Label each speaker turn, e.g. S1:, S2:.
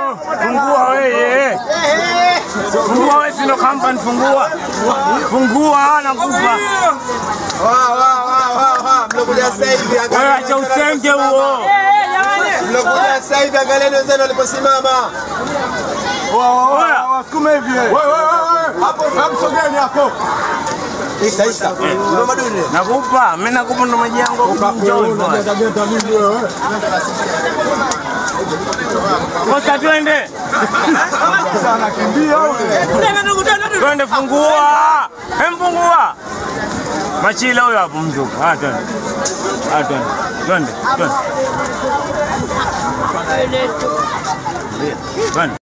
S1: Fungua wewe. Fungua wewe sino company fungua. Fungua nakupa.
S2: Wa wa wa wa wa mlokuja sasa hivi
S1: Wewe acha usenge huo.
S2: Mlokuja sasa hivi angalieni wenzenu waliposimama.
S1: Oya.
S3: Wasukume hivi. Wewe wewe wewe. Hapo hapo sogeni hapo.
S2: Isa isa. Ndio maduni.
S1: Nakupa, mimi nakupa ndo maji yangu. Njoo bwana.
S3: Geta nini wewe?
S1: Kosta twende.
S3: Sana kimbia wewe.
S1: Twende fungua. Hem fungua. Machila huyo hapo mzuka. Ah twende. Ah twende. Twende. Twende. Twende.